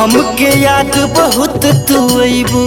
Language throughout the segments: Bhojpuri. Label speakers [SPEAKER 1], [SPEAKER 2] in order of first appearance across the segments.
[SPEAKER 1] हमके याद बहुत तू अबू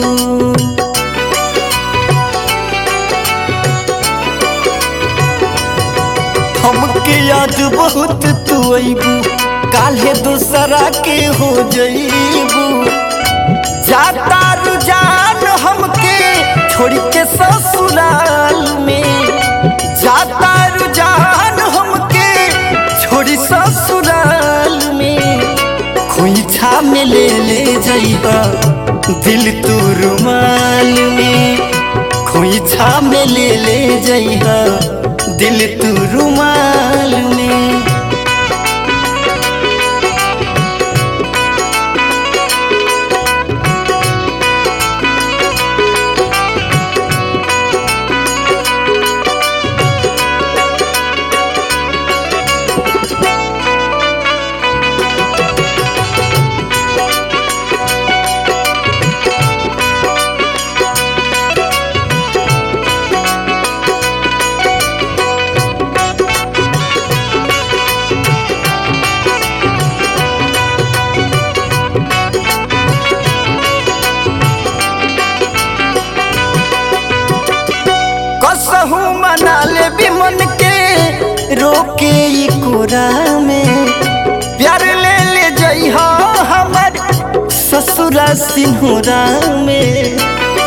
[SPEAKER 1] हमके याद बहुत तू अबू काल्हे दूसरा के हो जईबू जाता रुझान हमके छोड़ के ससुराल में जाता रुझान हमके छोड़ी ससुराल में खोइछा में ले ले जइबा दिल तू रुमाल में खोइछा में ले ले जइबा दिल तू रुमाल में कसहू मना ले भी मन के रोके ई कोरा में प्यार ले ले जइहा हमर ससुरा सिंहरा में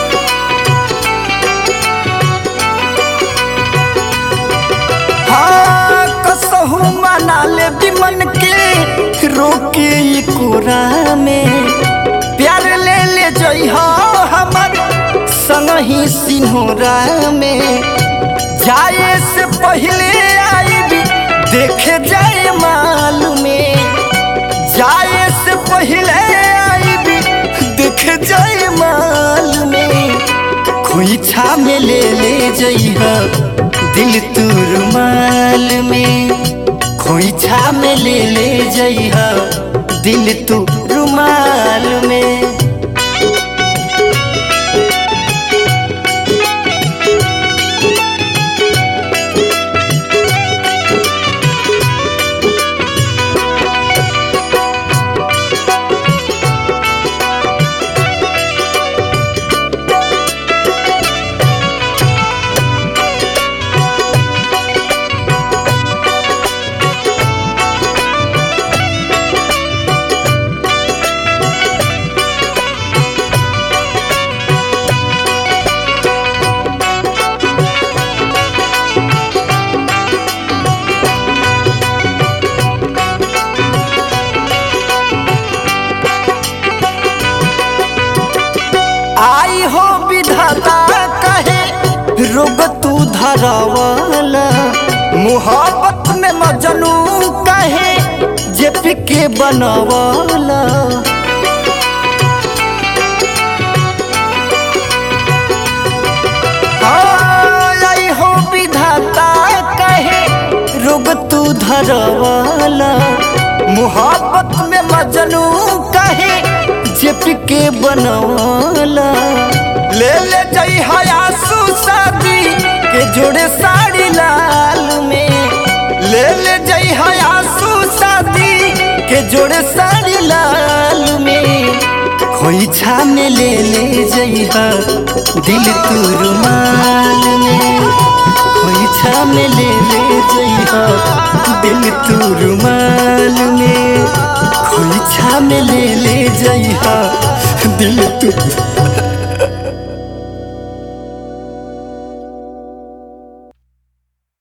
[SPEAKER 1] हाँ कसहू मना ले भी मन के रोके ई कोरा में प्यार ले ले जइहा हमर संगही सिन्होरा में जाए से पहले आईबी देखे जाए माल में जाए से पहले आईबी देखे जाए माल में खोइछा में ले ले जइहा दिल तू रुमाल में खोइछा में ले ले जइहा दिल तू रुमाल में आई हो विधाता कहे रोग तू धरावाला मोहब्बत में मजनू कहे जे के बनवाला हाँ, आई हो विधाता कहे रोग तू धरवाला मोहब्बत में मजनू कहे जेप के बनवाला ले ले जई हयासु शादी के जोड़े साड़ी लाल में ले ले जई हयासु शादी के जोड़े साड़ी लाल में खोइछा में ले ले जइहा दिल तू रुमाल में खोइछा में ले ले जइहा दिल तू रुमाल में खोइछा में ले ले जइहा दिल तू